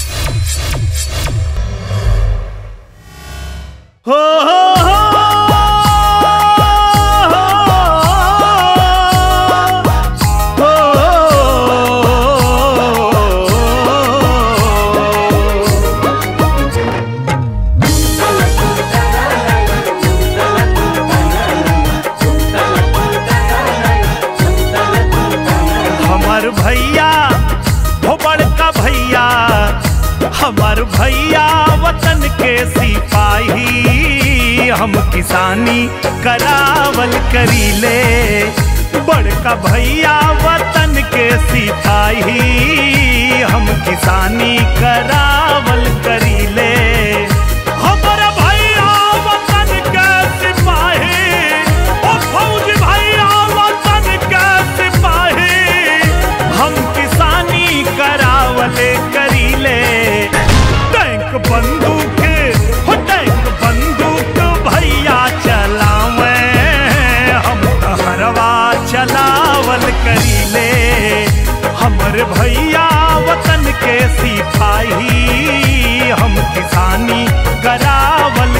हो हो हो हमार भैया हो बड़का भैया हमार भैया वतन के सिपाही हम किसानी करावल करीले बड़का भैया वतन के सिपाही हम किसानी करावल करीले हमर भैया वतन के सिपाही ओ फौज भैया वतन के सिपाही हम किसानी करावले करीले टैंक बंदूक हो टैंक बंदूक भैया चलावे हम हरवा चलावल करीले हमर भैया वतन के सिपाही हम किसानी करावल